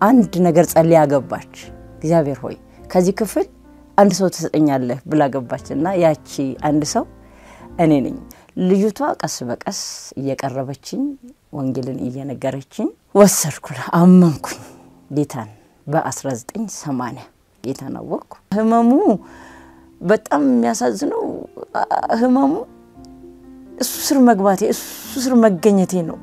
አንድ ነገር ጸልያ ገባች። እግዚአብሔር ሆይ ከዚህ ክፍል አንድ ሰው ትሰጠኛለህ ብላ ገባች እና ያቺ አንድ ሰው እኔ ነኝ። ልጅቷ ቀስ በቀስ እየቀረበችኝ ወንጌልን እየነገረችኝ ወሰድኩ፣ አመንኩኝ ጌታን በ1980 ጌታን አወቅኩ። ህመሙ በጣም የሚያሳዝነው ህመሙ እሱ ስር መግባቴ እሱ ስር መገኘቴ ነው።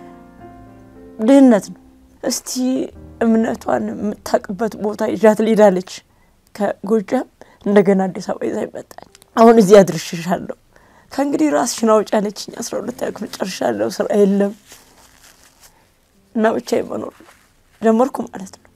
ድህነት ነው። እስቲ እምነቷን የምታውቅበት ቦታ ይዣት ልሄዳለች። ከጎጃም እንደገና አዲስ አበባ ይዛ ይመጣል። አሁን እዚህ አድርሽሻለሁ፣ ከእንግዲህ ራስሽን አውጪ አለችኝ። አስራ ሁለተኛ ክፍል ጨርሻለሁ፣ ስራ የለም እና ብቻ መኖር ጀመርኩ ማለት ነው።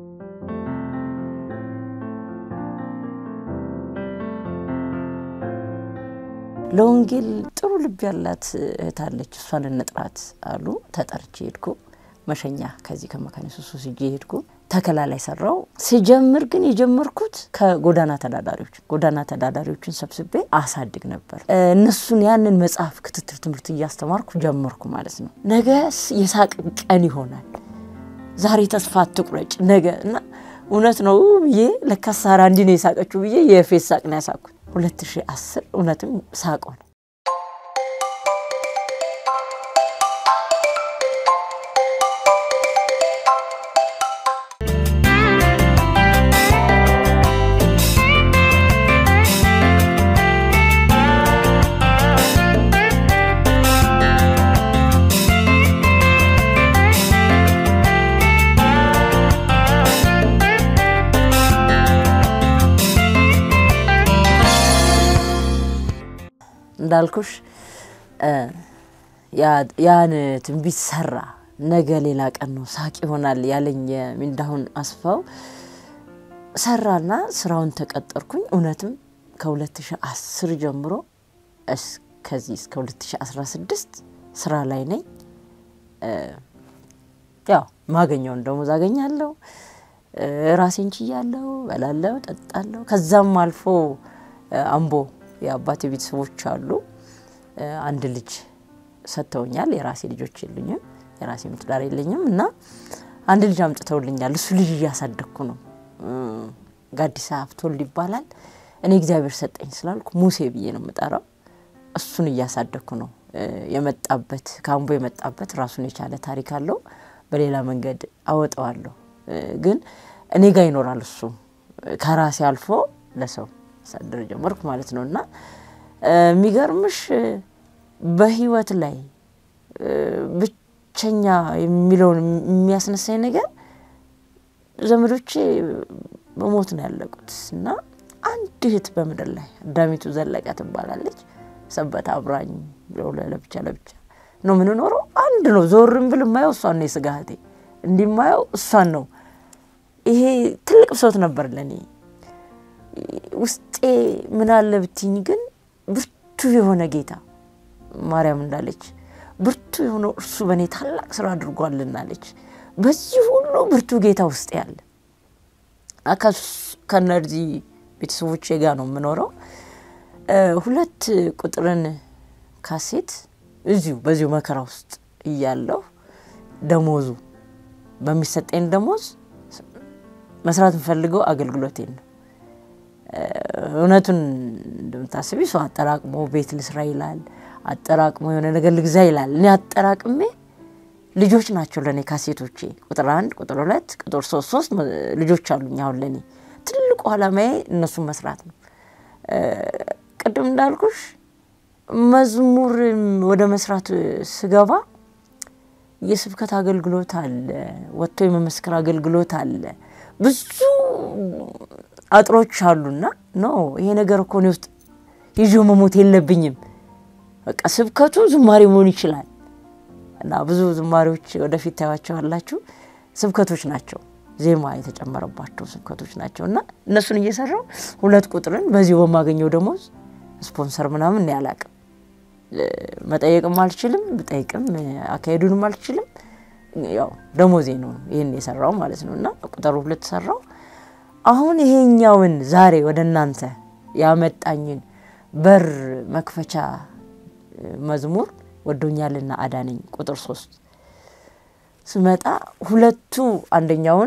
ለወንጌል ጥሩ ልብ ያላት እህት አለች። እሷን እንጥራት አሉ። ተጠርቼ ሄድኩ። መሸኛ ከዚህ ከመካነ ኢየሱስ ወስጄ ሄድኩ። ተከላ ላይ ሰራው። ስጀምር ግን የጀመርኩት ከጎዳና ተዳዳሪዎች ጎዳና ተዳዳሪዎችን ሰብስቤ አሳድግ ነበር። እነሱን ያንን መጽሐፍ ክትትል ትምህርት እያስተማርኩ ጀመርኩ ማለት ነው። ነገ የሳቅ ቀን ይሆናል። ዛሬ ተስፋ አትቁረጭ ነገ እና እውነት ነው ብዬ ለካ ሳራ እንዲህ ነው የሳቀችው ብዬ የፌስ ሳቅ ነው ያሳኩት። 2010 እውነትም ሳቅ ሆነ። እንዳልኩሽ ያን ትንቢት ሰራ። ነገ ሌላ ቀን ነው ሳቅ ይሆናል ያለኝ የሚንዳሁን አስፋው ሰራና ስራውን ተቀጠርኩኝ። እውነትም ከ2010 ጀምሮ እስከዚህ እስከ 2016 ስራ ላይ ነኝ። ያው ማገኘውን ደሞዝ አገኛለሁ። ራሴን ችያለሁ፣ በላለሁ፣ ጠጣለሁ። ከዛም አልፎ አምቦ የአባቴ ቤተሰቦች አሉ። አንድ ልጅ ሰጥተውኛል። የራሴ ልጆች የሉኝም፣ የራሴ ትዳር የለኝም እና አንድ ልጅ አምጥተውልኛል። እሱ ልጅ እያሳደግኩ ነው። ጋዲሳ ሀብቶል ይባላል። እኔ እግዚአብሔር ሰጠኝ ስላልኩ ሙሴ ብዬ ነው የምጠራው። እሱን እያሳደግኩ ነው። የመጣበት ከአምቦ የመጣበት ራሱን የቻለ ታሪክ አለው። በሌላ መንገድ አወጣዋለሁ፣ ግን እኔ ጋር ይኖራል። እሱ ከራሴ አልፎ ለሰው ሳደር ጀመርኩ ማለት ነው። እና የሚገርምሽ በህይወት ላይ ብቸኛ የሚለውን የሚያስነሳኝ ነገር ዘመዶቼ በሞት ነው ያለቁት እና አንድ እህት በምድር ላይ አዳሚቱ ዘለቀ ትባላለች። ሰበት አብራኝ ለብቻ ለብቻ ነው የምንኖረው። አንድ ነው። ዞርም ብል የማየው እሷን ነው። የስጋ እህቴ እንዲማየው እሷን ነው። ይሄ ትልቅ ብሶት ነበር ለእኔ። ውስጤ ምን አለ ብትኝ ግን ብርቱ የሆነ ጌታ ማርያም እንዳለች ብርቱ የሆነው እርሱ በእኔ ታላቅ ስራ አድርጓልናለች። በዚህ ሁሉ ብርቱ ጌታ ውስጥ ያለ ከነዚህ ቤተሰቦቼ ጋር ነው የምኖረው። ሁለት ቁጥርን ካሴት እዚሁ በዚሁ መከራ ውስጥ እያለሁ ደሞዙ በሚሰጠኝ ደሞዝ መስራት የምፈልገው አገልግሎቴን ነው። እውነቱን እንደምታስቢ ሰው አጠራቅሞ ቤት ልስራ ይላል፣ አጠራቅሞ የሆነ ነገር ልግዛ ይላል። እኔ አጠራቅሜ ልጆች ናቸው ለእኔ ካሴቶቼ፣ ቁጥር አንድ፣ ቁጥር ሁለት፣ ቁጥር ሶስት ሶስት ልጆች አሉኝ። አሁን ለእኔ ትልቁ ዓላማዬ እነሱን መስራት ነው። ቅድም እንዳልኩሽ መዝሙር ወደ መስራት ስገባ የስብከት አገልግሎት አለ፣ ወጥቶ የመመስከር አገልግሎት አለ፣ ብዙ አጥሮች አሉና ኖ ይሄ ነገር እኮ እኔ ውስጥ ይዤው መሞት የለብኝም። በቃ ስብከቱ ዝማሬ መሆን ይችላል እና ብዙ ዝማሬዎች ወደፊት ታያቸዋላችሁ። ስብከቶች ናቸው፣ ዜማ የተጨመረባቸው ስብከቶች ናቸው እና እነሱን እየሰራው ሁለት ቁጥርን በዚሁ በማገኘው ደሞዝ ስፖንሰር ምናምን ያላቅም መጠየቅም አልችልም፣ ብጠይቅም አካሄዱንም አልችልም። ያው ደሞዜ ነው ይህን የሰራው ማለት ነው እና ቁጥር ሁለት ሰራው። አሁን ይሄኛውን ዛሬ ወደ እናንተ ያመጣኝን በር መክፈቻ መዝሙር ወዶኛልና አዳነኝ ቁጥር ሶስት ስመጣ ሁለቱ አንደኛውን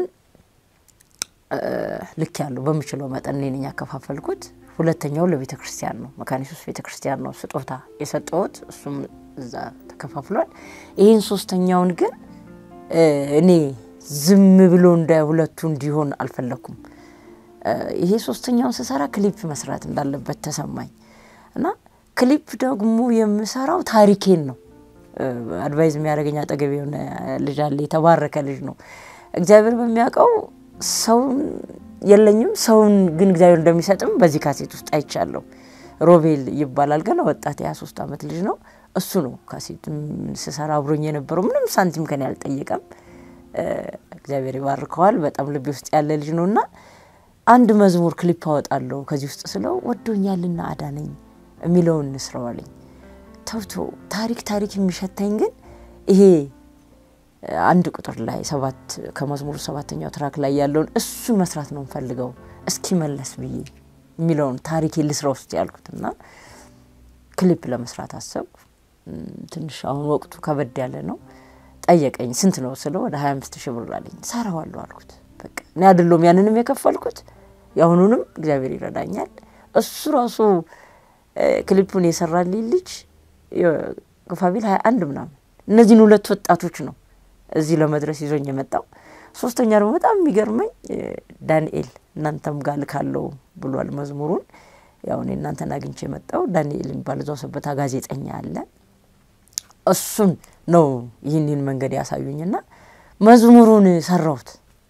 ልክ ያለው በምችለው መጠን እኔ ነኝ ያከፋፈልኩት። ሁለተኛው ለቤተ ክርስቲያን ነው፣ መካነ ኢየሱስ ቤተ ክርስቲያን ነው ስጦታ የሰጠሁት። እሱም እዛ ተከፋፍሏል። ይህን ሶስተኛውን ግን እኔ ዝም ብሎ እንደ ሁለቱ እንዲሆን አልፈለኩም። ይሄ ሶስተኛውን ስሰራ ክሊፕ መስራት እንዳለበት ተሰማኝ እና ክሊፕ ደግሞ የምሰራው ታሪኬን ነው። አድቫይዝ የሚያደርገኝ አጠገብ የሆነ ልጅ አለ፣ የተባረከ ልጅ ነው። እግዚአብሔር በሚያውቀው ሰውን የለኝም ሰውን ግን እግዚአብሔር እንደሚሰጥም በዚህ ካሴት ውስጥ አይቻለሁ። ሮቤል ይባላል። ገና ወጣት የሀያ ሶስት ዓመት ልጅ ነው። እሱ ነው ካሴት ስሰራ አብሮኝ የነበረው። ምንም ሳንቲም ከኔ አልጠየቀም። እግዚአብሔር ይባርከዋል። በጣም ልቤ ውስጥ ያለ ልጅ ነው እና አንድ መዝሙር ክሊፕ አወጣለሁ ከዚህ ውስጥ ስለው ወዶኛልና አዳነኝ የሚለውን እንስረዋለኝ። ተውቶ ታሪክ ታሪክ የሚሸተኝ ግን ይሄ አንድ ቁጥር ላይ ሰባት ከመዝሙሩ ሰባተኛው ትራክ ላይ ያለውን እሱን መስራት ነው እንፈልገው እስኪመለስ ብዬ የሚለውን ታሪክ ልስራ ውስጥ ያልኩት እና ክሊፕ ለመስራት አሰብኩ። ትንሽ አሁን ወቅቱ ከበድ ያለ ነው። ጠየቀኝ ስንት ነው ስለው ወደ ሀያ አምስት ሺህ ብር አለኝ። ሰራዋለሁ አልኩት። በቃ እኔ አይደለሁም ያንንም የከፈልኩት የአሁኑንም እግዚአብሔር ይረዳኛል። እሱ ራሱ ክሊፑን የሰራልኝ ልጅ ግፋቢል ሀያ አንድ ምናምን እነዚህን ሁለት ወጣቶች ነው እዚህ ለመድረስ ይዞኝ የመጣው። ሶስተኛ ደግሞ በጣም የሚገርመኝ ዳንኤል እናንተም ጋር ልካለው ብሏል መዝሙሩን። ያው እኔ እናንተን አግኝቼ የመጣው ዳንኤል የሚባል እዛው ሰበታ ጋዜጠኛ አለ። እሱን ነው ይህንን መንገድ ያሳዩኝና መዝሙሩን ሰራሁት።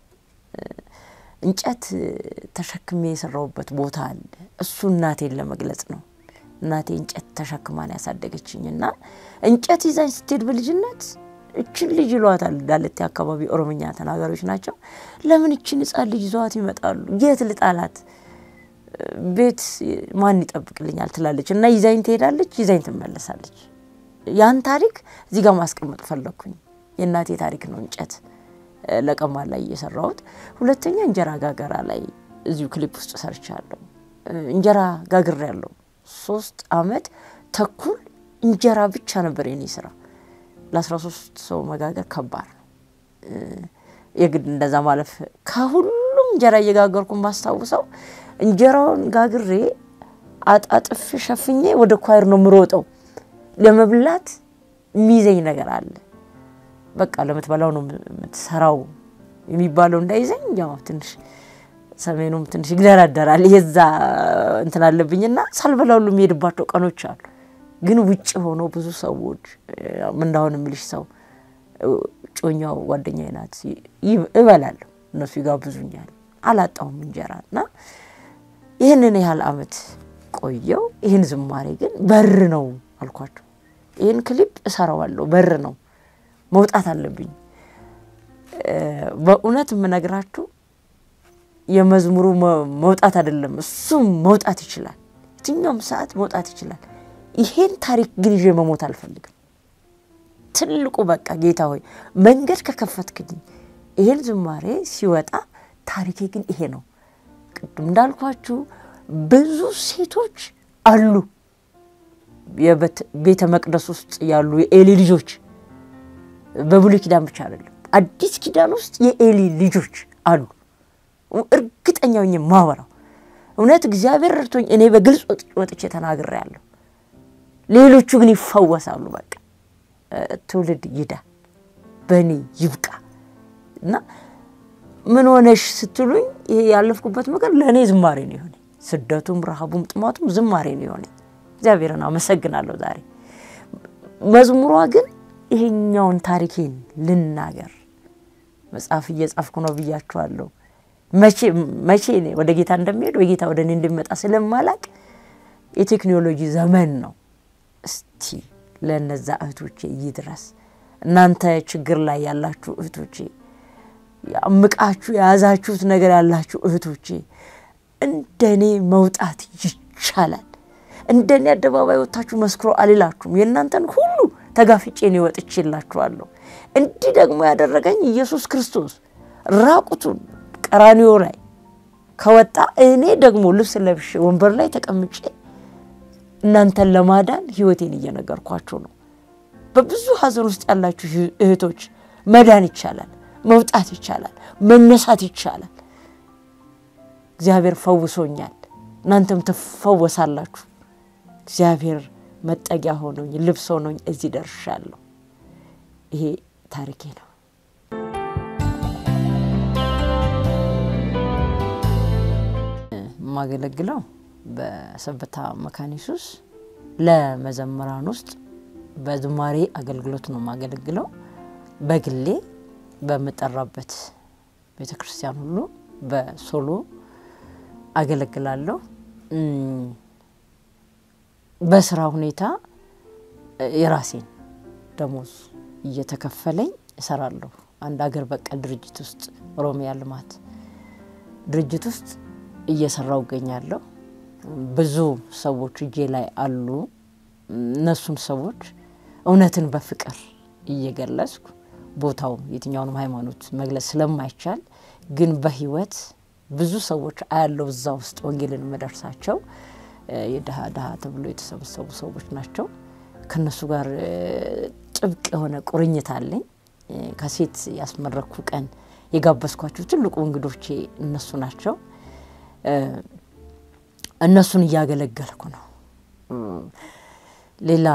እንጨት ተሸክሜ የሰራሁበት ቦታ አለ። እሱ እናቴን ለመግለጽ ነው። እናቴ እንጨት ተሸክማን ያሳደገችኝና እንጨት ይዛኝ ስትሄድ በልጅነት እችን ልጅ ይሏታል። ዳለቴ አካባቢ ኦሮምኛ ተናጋሪዎች ናቸው። ለምን እችን ሕፃን ልጅ ይዘዋት ይመጣሉ? የት ልጣላት? ቤት ማን ይጠብቅልኛል? ትላለች እና ይዛኝ ትሄዳለች፣ ይዛኝ ትመለሳለች። ያን ታሪክ እዚህ ጋር ማስቀመጥ ፈለግኩኝ። የእናቴ ታሪክ ነው እንጨት ለቀማ ላይ እየሰራሁት። ሁለተኛ እንጀራ ጋገራ ላይ እዚሁ ክሊፕ ውስጥ ሰርቻለሁ። እንጀራ ጋግሬ ያለሁ ሶስት አመት ተኩል እንጀራ ብቻ ነበር የኔ ስራ። ለአስራ ሶስት ሰው መጋገር ከባድ ነው። የግድ እንደዛ ማለፍ ከሁሉም እንጀራ እየጋገርኩ ማስታውሰው እንጀራውን ጋግሬ አጣጥፍ ሸፍኜ ወደ ኳይር ነው የምሮጠው። ለመብላት የሚይዘኝ ነገር አለ። በቃ ለምትበላው ነው የምትሰራው የሚባለው እንዳይዘኝ ያው ትንሽ ሰሜኑም ትንሽ ይግደራደራል። የዛ እንትን አለብኝና ሳልበላ ሁሉ የሚሄድባቸው ቀኖች አሉ። ግን ውጭ ሆነው ብዙ ሰዎች እንዳሁን የምልሽ ሰው ጮኛው ጓደኛዬ ናት እበላለሁ፣ እነሱ ይጋብዙኛል። አላጣሁም እንጀራ እና ይህንን ያህል አመት ቆየው። ይህን ዝማሬ ግን በር ነው አልኳቸው። ይህን ክሊፕ እሰራዋለሁ፣ በር ነው መውጣት አለብኝ። በእውነት የምነግራችሁ የመዝሙሩ መውጣት አይደለም፣ እሱም መውጣት ይችላል። የትኛውም ሰዓት መውጣት ይችላል። ይሄን ታሪክ ግን ይዤ መሞት አልፈልግም። ትልቁ በቃ ጌታ ሆይ መንገድ ከከፈትክልኝ ይሄን ዝማሬ ሲወጣ ታሪኬ ግን ይሄ ነው። ቅድም እንዳልኳችሁ ብዙ ሴቶች አሉ የቤተ መቅደስ ውስጥ ያሉ የኤሊ ልጆች በብሉይ ኪዳን ብቻ አይደለም፣ አዲስ ኪዳን ውስጥ የኤሊ ልጆች አሉ። እርግጠኛ ሆኜ ማወራው እውነት እግዚአብሔር ረድቶኝ እኔ በግልጽ ወጥቼ ተናግሬያለሁ። ሌሎቹ ግን ይፈወሳሉ። በቃ ትውልድ ይዳን፣ በእኔ ይብቃ እና ምን ሆነሽ ስትሉኝ ይሄ ያለፍኩበት ነገር ለእኔ ዝማሬ ነው የሆነ ስደቱም፣ ረሃቡም፣ ጥማቱም ዝማሬ ነው የሆነ እግዚአብሔርን አመሰግናለሁ። ዛሬ መዝሙሯ ግን ይሄኛውን ታሪኬን ልናገር መጽሐፍ እየጻፍኩ ነው ብያችኋለሁ። መቼ ወደ ጌታ እንደሚሄድ ወይ ጌታ ወደ እኔ እንደሚመጣ ስለማላቅ የቴክኖሎጂ ዘመን ነው። እስቲ ለነዛ እህቶቼ ይድረስ። እናንተ ችግር ላይ ያላችሁ እህቶቼ፣ አምቃችሁ የያዛችሁት ነገር ያላችሁ እህቶቼ እንደኔ መውጣት ይቻላል። እንደኔ አደባባይ ወጥታችሁ መስክሮ አልላችሁም። የእናንተን ሁሉ ተጋፍጬ ነው ወጥቼላችኋለሁ። እንዲህ ደግሞ ያደረገኝ ኢየሱስ ክርስቶስ ራቁቱን ቀራኒዮ ላይ ከወጣ እኔ ደግሞ ልብስ ለብሼ ወንበር ላይ ተቀምጬ እናንተን ለማዳን ሕይወቴን እየነገርኳችሁ ነው። በብዙ ሐዘን ውስጥ ያላችሁ እህቶች መዳን ይቻላል፣ መውጣት ይቻላል፣ መነሳት ይቻላል። እግዚአብሔር ፈውሶኛል፣ እናንተም ትፈወሳላችሁ። እግዚአብሔር መጠጊያ ሆኖኝ ልብስ ሆኖኝ እዚህ ደርሻለሁ። ይሄ ታሪኬ ነው። የማገለግለው በሰበታ መካኒሱስ ለመዘምራን ውስጥ በዝማሬ አገልግሎት ነው የማገለግለው። በግሌ በምጠራበት ቤተ ክርስቲያን ሁሉ በሶሎ አገለግላለሁ። በስራ ሁኔታ የራሴን ደሞዝ እየተከፈለኝ እሰራለሁ። አንድ አገር በቀል ድርጅት ውስጥ ኦሮሚያ ልማት ድርጅት ውስጥ እየሰራው እገኛለሁ። ብዙ ሰዎች እጄ ላይ አሉ። እነሱን ሰዎች እውነትን በፍቅር እየገለጽኩ ቦታው የትኛውንም ሃይማኖት መግለጽ ስለማይቻል ግን በህይወት ብዙ ሰዎች አያለው እዛ ውስጥ ወንጌልን የምደርሳቸው የድሃ ድሃ ተብሎ የተሰበሰቡ ሰዎች ናቸው። ከነሱ ጋር ጥብቅ የሆነ ቁርኝት አለኝ። ከሴት ያስመረኩ ቀን የጋበዝኳቸው ትልቁ እንግዶቼ እነሱ ናቸው። እነሱን እያገለገልኩ ነው። ሌላ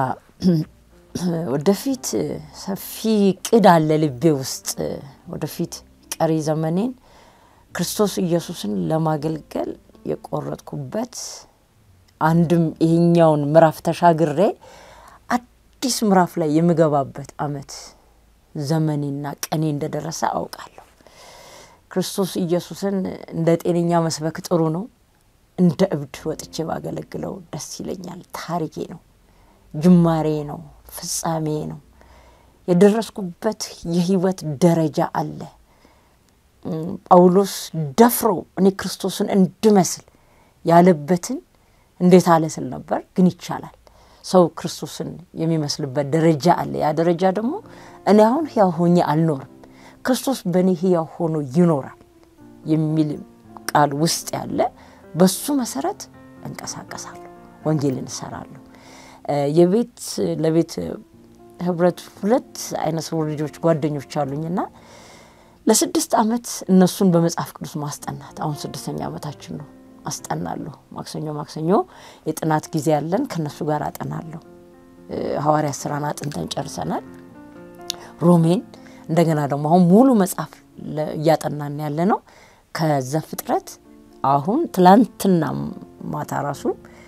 ወደፊት ሰፊ ቅድ አለ ልቤ ውስጥ ወደፊት ቀሪ ዘመኔን ክርስቶስ ኢየሱስን ለማገልገል የቆረጥኩበት አንድም ይሄኛውን ምዕራፍ ተሻግሬ አዲስ ምዕራፍ ላይ የምገባበት አመት ዘመኔና ቀኔ እንደደረሰ አውቃለሁ። ክርስቶስ ኢየሱስን እንደ ጤነኛ መስበክ ጥሩ ነው። እንደ እብድ ወጥቼ ባገለግለው ደስ ይለኛል። ታሪኬ ነው፣ ጅማሬ ነው፣ ፍጻሜ ነው። የደረስኩበት የህይወት ደረጃ አለ። ጳውሎስ ደፍሮ እኔ ክርስቶስን እንድመስል ያለበትን እንዴት አለ ስል ነበር። ግን ይቻላል። ሰው ክርስቶስን የሚመስልበት ደረጃ አለ። ያ ደረጃ ደግሞ እኔ አሁን ሕያው ሆኜ አልኖርም፣ ክርስቶስ በእኔ ሕያው ሆኖ ይኖራል የሚል ቃል ውስጥ ያለ በሱ መሰረት እንቀሳቀሳለሁ፣ ወንጌልን እሰራለሁ። የቤት ለቤት ህብረት ሁለት አይነ ስውር ልጆች ጓደኞች አሉኝና ለስድስት ዓመት እነሱን በመጽሐፍ ቅዱስ ማስጠናት አሁን ስድስተኛ ዓመታችን ነው። አስጠናለሁ። ማክሰኞ ማክሰኞ የጥናት ጊዜ ያለን ከነሱ ጋር አጠናለሁ። ሐዋርያ ስራን አጥንተን ጨርሰናል። ሮሜን እንደገና ደግሞ አሁን ሙሉ መጽሐፍ እያጠናን ያለ ነው ከዘፍጥረት አሁን ትላንትና ማታ ራሱ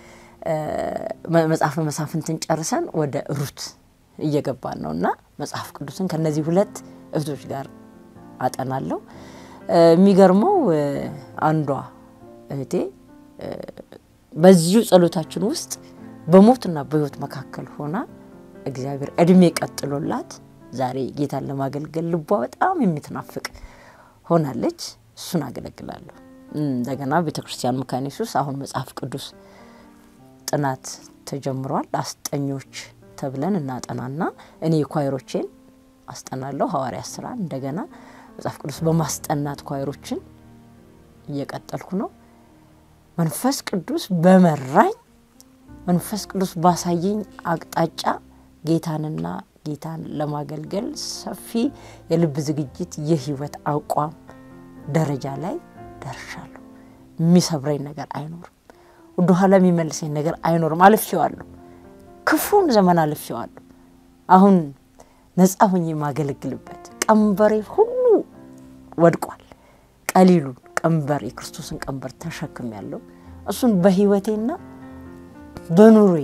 መጽሐፈ መሳፍንትን ጨርሰን ወደ ሩት እየገባን ነው እና መጽሐፍ ቅዱስን ከነዚህ ሁለት እህቶች ጋር አጠናለሁ። የሚገርመው አንዷ እህቴ በዚሁ ጸሎታችን ውስጥ በሞትና በሕይወት መካከል ሆና እግዚአብሔር እድሜ ቀጥሎላት ዛሬ ጌታን ለማገልገል ልቧ በጣም የምትናፍቅ ሆናለች። እሱን አገለግላለሁ። እንደገና ቤተ ክርስቲያን መካኒሱስ አሁን መጽሐፍ ቅዱስ ጥናት ተጀምሯል። አስጠኞች ተብለን እናጠናና እኔ ኳይሮቼን አስጠናለሁ። ሐዋርያ ስራ እንደገና መጽሐፍ ቅዱስ በማስጠናት ኳይሮችን እየቀጠልኩ ነው። መንፈስ ቅዱስ በመራኝ መንፈስ ቅዱስ ባሳየኝ አቅጣጫ ጌታንና ጌታን ለማገልገል ሰፊ የልብ ዝግጅት፣ የህይወት አቋም ደረጃ ላይ ደርሻለሁ። የሚሰብረኝ ነገር አይኖርም። ወደ ኋላ የሚመልሰኝ ነገር አይኖርም። አልፌዋለሁ። ክፉን ዘመን አልፌዋለሁ። አሁን ነጻ ሆኜ የማገለግልበት ቀንበሬ ሁሉ ወድቋል። ቀሊሉን ቀንበር የክርስቶስን ቀንበር ተሸክም ያለው እሱን በህይወቴና በኑሬ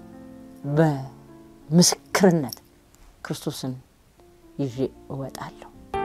በምስክርነት ክርስቶስን ይዤ እወጣለሁ።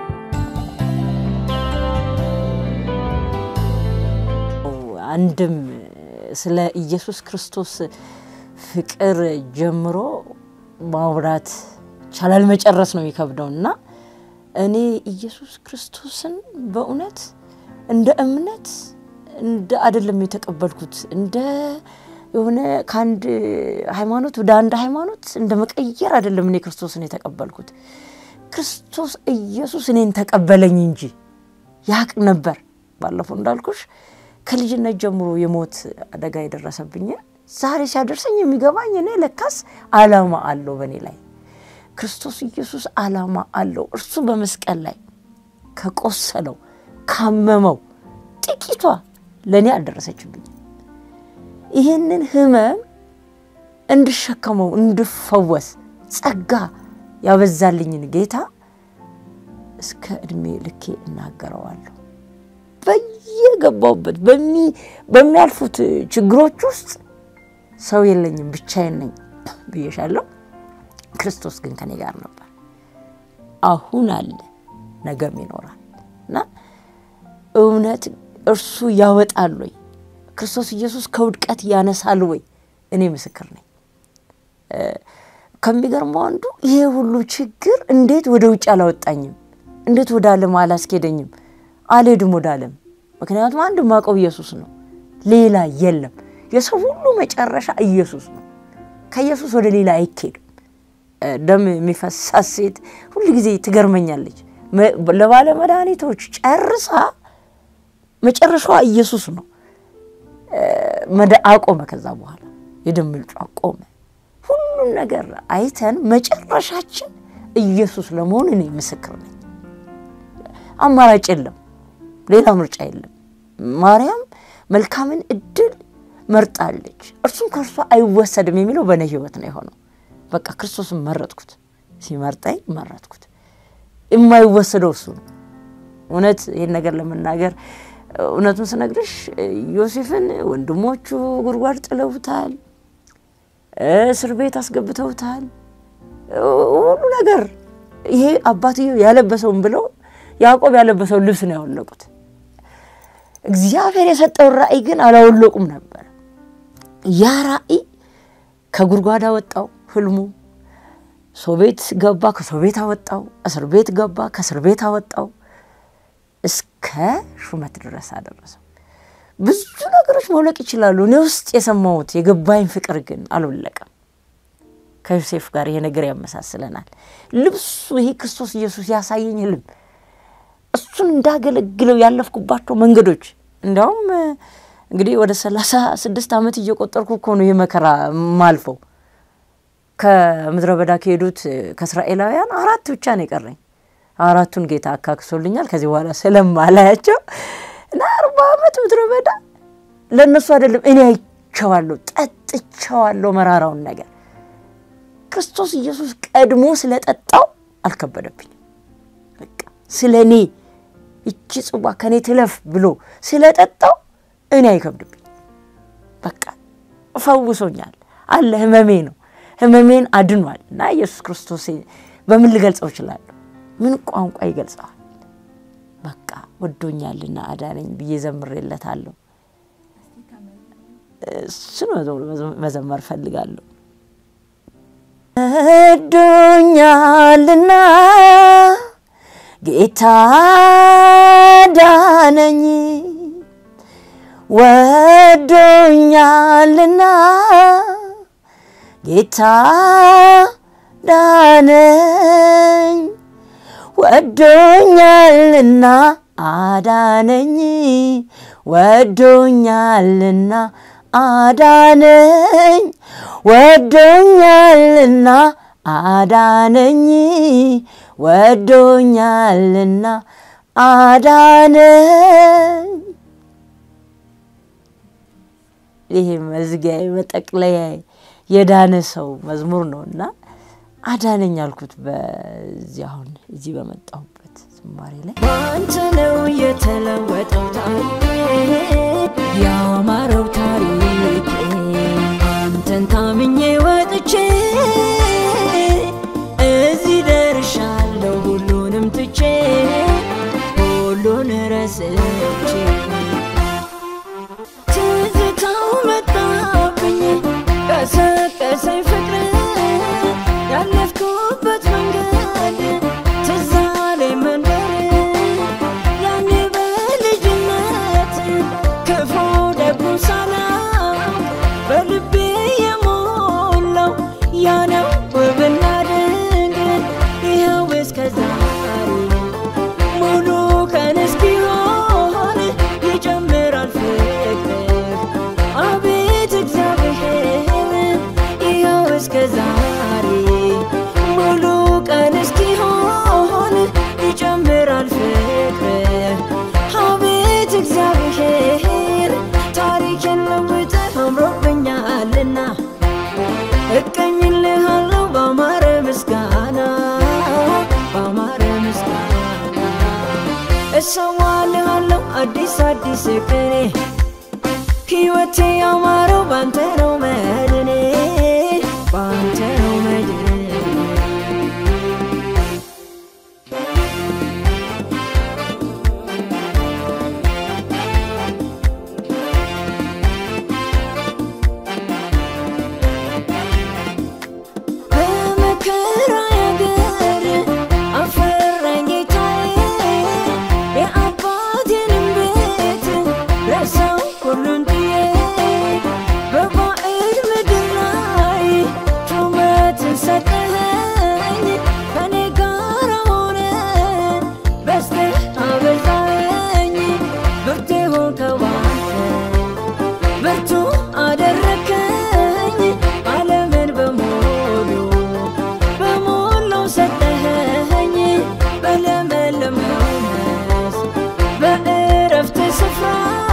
አንድም ስለ ኢየሱስ ክርስቶስ ፍቅር ጀምሮ ማውራት ይቻላል፣ መጨረስ ነው የሚከብደው እና እኔ ኢየሱስ ክርስቶስን በእውነት እንደ እምነት እንደ አይደለም የተቀበልኩት እንደ የሆነ ከአንድ ሃይማኖት ወደ አንድ ሃይማኖት እንደ መቀየር አይደለም እኔ ክርስቶስን የተቀበልኩት። ክርስቶስ ኢየሱስ እኔን ተቀበለኝ እንጂ ያቅ ነበር። ባለፈው እንዳልኩሽ ከልጅነት ጀምሮ የሞት አደጋ የደረሰብኝ ዛሬ ሲያደርሰኝ የሚገባኝ እኔ ለካስ ዓላማ አለው በእኔ ላይ ክርስቶስ ኢየሱስ ዓላማ አለው። እርሱ በመስቀል ላይ ከቆሰለው ካመመው ጥቂቷ ለእኔ አልደረሰችብኝም። ይህንን ህመም እንድሸከመው እንድፈወስ ጸጋ ያበዛልኝን ጌታ እስከ ዕድሜ ልኬ እናገረዋለሁ። በየገባሁበት በሚያልፉት ችግሮች ውስጥ ሰው የለኝም፣ ብቻዬን ነኝ ብዬሻለሁ። ክርስቶስ ግን ከኔ ጋር ነበር። አሁን አለ፣ ነገም ይኖራል እና እውነት እርሱ ያወጣል ወይ? ክርስቶስ ኢየሱስ ከውድቀት ያነሳል ወይ? እኔ ምስክር ነኝ። ከሚገርመው አንዱ ይሄ ሁሉ ችግር እንዴት ወደ ውጭ አላወጣኝም? እንዴት ወደ ዓለም አላስኬደኝም? አልሄድም ወደ ዓለም። ምክንያቱም አንድ ማቀው ኢየሱስ ነው፣ ሌላ የለም። የሰው ሁሉ መጨረሻ ኢየሱስ ነው። ከኢየሱስ ወደ ሌላ አይኬድም። ደም የሚፈሳት ሴት ሁል ጊዜ ትገርመኛለች። ለባለ መድኃኒቶች ጨርሳ መጨረሻዋ ኢየሱስ ነው። አቆመ። ከዛ በኋላ የደም ምንጩ አቆመ። ሁሉም ነገር አይተን መጨረሻችን ኢየሱስ ለመሆን እኔ ምስክር ነኝ። አማራጭ የለም፣ ሌላ ምርጫ የለም። ማርያም መልካምን እድል መርጣለች፣ እርሱም ከእርሷ አይወሰድም የሚለው በእኔ ሕይወት ነው የሆነው። በቃ ክርስቶስን መረጥኩት፣ ሲመርጠኝ መረጥኩት። የማይወሰደው እሱ ነው። እውነት ይህን ነገር ለመናገር እውነቱን ስነግርሽ ዮሴፍን ወንድሞቹ ጉድጓድ ጥለውታል፣ እስር ቤት አስገብተውታል። ሁሉ ነገር ይሄ አባትየው ያለበሰውን ብለው ያዕቆብ ያለበሰውን ልብስ ነው ያወለቁት። እግዚአብሔር የሰጠውን ራእይ ግን አላወለቁም ነበር። ያ ራእይ ከጉድጓድ አወጣው። ህልሙ ሰው ቤት ገባ፣ ከሰው ቤት አወጣው። እስር ቤት ገባ፣ ከእስር ቤት አወጣው። እስከ ሹመት ድረስ አደረሰው። ብዙ ነገሮች መውለቅ ይችላሉ። እኔ ውስጥ የሰማሁት የገባኝ ፍቅር ግን አልወለቀም። ከዮሴፍ ጋር ይሄ ነገር ያመሳስለናል። ልብሱ ይሄ ክርስቶስ ኢየሱስ ያሳየኝ ህልም እሱን እንዳገለግለው ያለፍኩባቸው መንገዶች እንዲያውም እንግዲህ ወደ ሰላሳ ስድስት ዓመት እየቆጠርኩ እኮ ነው ይህ መከራ ማልፈው። ከምድረ በዳ ከሄዱት ከእስራኤላውያን አራት ብቻ ነው የቀረኝ። አራቱን ጌታ አካክሶልኛል። ከዚህ በኋላ ስለማላያቸው እና አርባ ዓመት ምድረ በዳ ለእነሱ አይደለም እኔ አይቼዋለሁ፣ ጠጥቼዋለሁ መራራውን ነገር ክርስቶስ ኢየሱስ ቀድሞ ስለጠጣው አልከበደብኝም። በቃ ስለ እኔ ይቺ ጽዋ ከእኔ ትለፍ ብሎ ስለጠጣው እኔ አይከብድብኝ። በቃ ፈውሶኛል አለ ህመሜ ነው ህመሜን አድኗል። እና ኢየሱስ ክርስቶስ በምን ልገልጸው እችላለሁ? ምን ቋንቋ ይገልጸዋል? በቃ ወዶኛልና አዳነኝ ብዬ ዘምሬለታለሁ። እሱን መዘመር ፈልጋለሁ። ወዶኛልና ጌታ ዳነኝ ወዶኛልና ጌታ ዳነኝ ወዶኛልና አዳነኝ ወዶኛልና አዳነኝ ወዶኛልና አዳነኝ ወዶኛልና አዳነኝ። ይሄ መዝጊያ መጠቅለያ የዳነ ሰው መዝሙር ነው እና አዳነኝ አልኩት። በዚህ አሁን እዚህ በመጣሁበት ዝማሬ ላይ በአንተ ነው የተለወጠው ታሪኬ ያማረው ታሪኬ አንተን ታምኜ ወጥቼ እዚህ ደርሻለሁ ሁሉንም ትቼ ሁሉን ረስቼ ትዝታው መጣብኝ ቀሰቀሰኝ ፍቅር ያለፍኩበት መንገድ ትዝ አለኝ መንደር ያኔ በልጅነት ክፉ ደጉ ሳላይ ይወጣልና እቀኝልሃለሁ ባማረ ምስጋና ባማረ ምስጋና እሰዋልሃለሁ አዲስ አዲስ ቅኔ ሕይወቴ ያማረው ባንተ ነው መድኔ ባንተ ነው መድኔ በመከራ ያገር አፈራኝ ጌታዬ የአባቴንም ቤት ረሳው ሁሉን ጥዬ በባዕድ ምድር ላይ ሹመትን ሰጠኸኝ ከኔ ጋር ሆነ በስተህ አበዛኸኝ ብርቴ ሆንከው ባንተ ብርቱ አደረከኝ ዓለምን በሙሉ በሞላው ሰጠኸኝ በለመለመው መስክ በእረፍት ስፍራ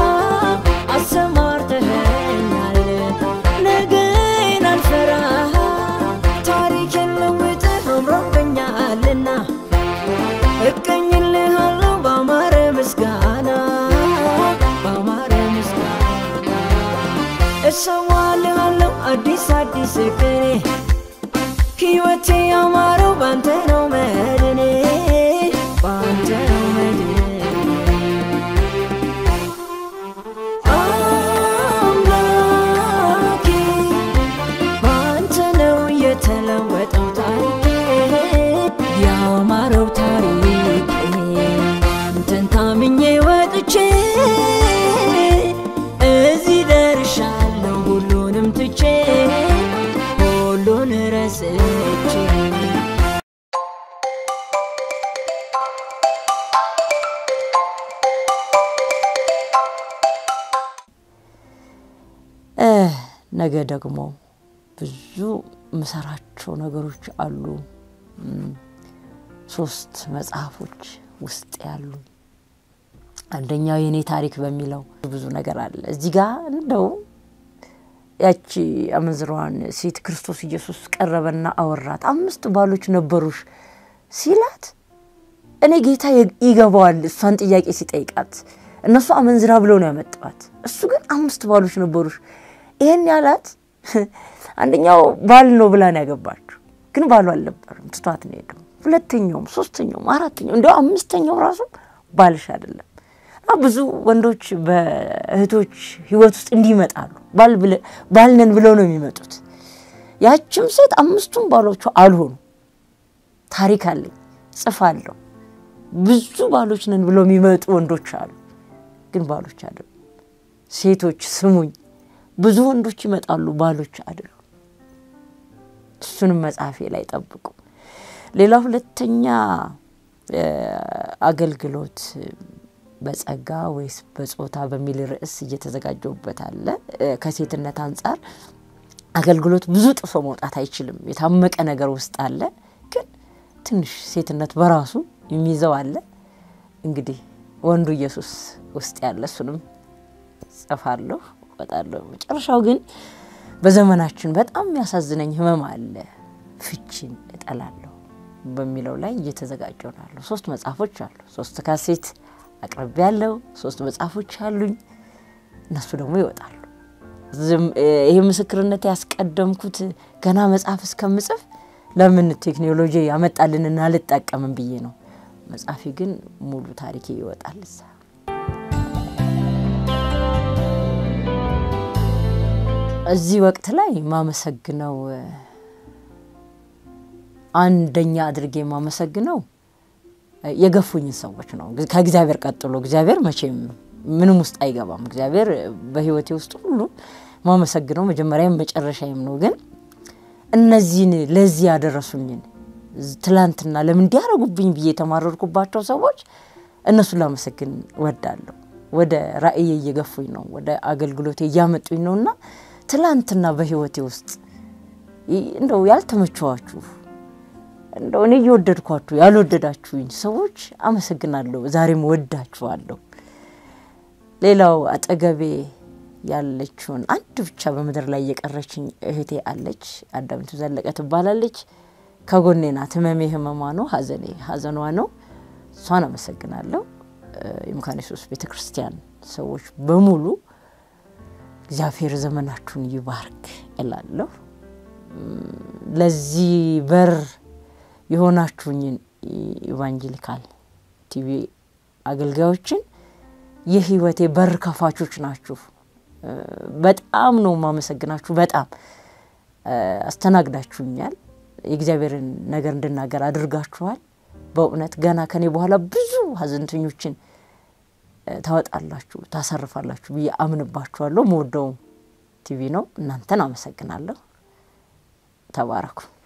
አሰማርተኸኛል ነገን አልፈራ ታሪኬን ለውጠህ አምሮብኛልና እቀኝልሃለሁ ባማረ ምስጋና ባማረ ምስጋና እሰዋልሃለሁ አዲስ አዲስ ቅኔ ሕይወቴ ያማረው ባንተ ነው መድኔ ባንተ ነው መድኔ አምላኬ ባንተ ነው የተለወጠው ታሪኬ ያማረው ታሪኬ አንተን ታምኜ ወጥቼ እዚህ ደርሻለሁ ሁሉንም ትቼ ሁሉን ረስቼ እ ነገ ደግሞ ብዙ ምሰራቸው ነገሮች አሉ። እም፣ ሶስት መጽሐፎች ውስጥ ያሉ አንደኛው የኔ ታሪክ በሚለው ብዙ ነገር አለ። እዚህ ጋር እንደው ያቺ አመንዝራዋን ሴት ክርስቶስ ኢየሱስ ቀረበና አወራት። አምስት ባሎች ነበሩሽ ሲላት እኔ ጌታ የ- ይገባዋል እሷን ጥያቄ ሲጠይቃት እነሱ አመንዝራ ብለው ነው ያመጣዋት። እሱ ግን አምስት ባሎች ነበሩሽ። ይሄን ያላት አንደኛው ባል ነው ብላ ነው ያገባችው፣ ግን ባሉ አልነበርም፣ ትቷት ነው ሄደው። ሁለተኛውም፣ ሶስተኛውም፣ አራተኛው እንዲያው አምስተኛው ራሱ ባልሽ አይደለም። እና ብዙ ወንዶች በእህቶች ህይወት ውስጥ እንዲህ ይመጣሉ። ባል ብለ- ባል ነን ብለው ነው የሚመጡት። ያችም ሴት አምስቱም ባሎቿ አልሆኑ። ታሪክ አለኝ ጽፋለሁ። ብዙ ባሎች ነን ብለው የሚመጡ ወንዶች አሉ፣ ግን ባሎች አይደሉም። ሴቶች ስሙኝ፣ ብዙ ወንዶች ይመጣሉ፣ ባሎች አይደሉም። እሱንም መጽሐፌ ላይ ጠብቁ። ሌላ ሁለተኛ እ፣ አገልግሎት በጸጋ ወይስ በጾታ በሚል ርዕስ እየተዘጋጀውበት አለ። እ፣ ከሴትነት አንጻር አገልግሎት ብዙ ጥሶ መውጣት አይችልም። የታመቀ ነገር ውስጥ አለ፣ ግን ትንሽ ሴትነት በራሱ የሚይዘው አለ። እንግዲህ ወንዱ ኢየሱስ ውስጥ ያለ እሱንም ጽፋለሁ እወጣለሁ። መጨረሻው ግን በዘመናችን በጣም የሚያሳዝነኝ ህመም አለ። ፍቺን እጠላለሁ በሚለው ላይ እየተዘጋጀሁ ነው ያለሁ። ሶስት መጽሐፎች አሉ። ሶስት ካሴት አቅርቤ ያለው ሶስት መጽሐፎች አሉኝ። እነሱ ደግሞ ይወጣሉ። ዝም- ይሄ ምስክርነት ያስቀደምኩት ገና መጽሐፍ እስከምጽፍ ለምን ቴክኖሎጂ ያመጣልንና አልጠቀምም ብዬ ነው። መጽሐፌ ግን ሙሉ ታሪኬ ይወጣል እዛ እዚህ ወቅት ላይ ማመሰግነው አንደኛ አድርጌ የማመሰግነው የገፉኝን ሰዎች ነው። ከእግዚአብሔር ቀጥሎ እግዚአብሔር መቼም ምንም ውስጥ አይገባም። እግዚአብሔር በሕይወቴ ውስጥ ሁሉ ማመሰግነው መጀመሪያም መጨረሻዬም ነው። ግን እነዚህን ለዚህ ያደረሱኝን ትላንትና ለምን እንዲያደርጉብኝ ብዬ የተማረርኩባቸው ሰዎች እነሱን ላመሰግን ወዳለሁ። ወደ ራእዬ እየገፉኝ ነው፣ ወደ አገልግሎቴ እያመጡኝ ነው እና ትላንትና በሕይወቴ ውስጥ እንደው ያልተመቸዋችሁ እንደው እኔ እየወደድኳችሁ ያልወደዳችሁኝ ሰዎች አመሰግናለሁ። ዛሬም ወዳችኋለሁ። ሌላው አጠገቤ ያለችውን አንድ ብቻ በምድር ላይ የቀረችኝ እህቴ አለች። አዳምቱ ዘለቀ ትባላለች። ከጎኔ ናት። ህመሜ ህመሟ ነው፣ ሀዘኔ ሀዘኗ ነው። እሷን አመሰግናለሁ። የመካነ ኢየሱስ ቤተ ክርስቲያን ሰዎች በሙሉ እግዚአብሔር ዘመናችሁን ይባርክ እላለሁ። ለዚህ በር የሆናችሁኝን ኢቫንጀሊካል ቲቪ አገልጋዮችን የህይወቴ በር ከፋቾች ናችሁ። በጣም ነው የማመሰግናችሁ። በጣም አስተናግዳችሁኛል። የእግዚአብሔርን ነገር እንድናገር አድርጋችኋል። በእውነት ገና ከኔ በኋላ ብዙ ሀዘንተኞችን ታወጣላችሁ፣ ታሰርፋላችሁ ብዬ አምንባችኋለሁ። መወደው ቲቪ ነው። እናንተን አመሰግናለሁ። ተባረኩ።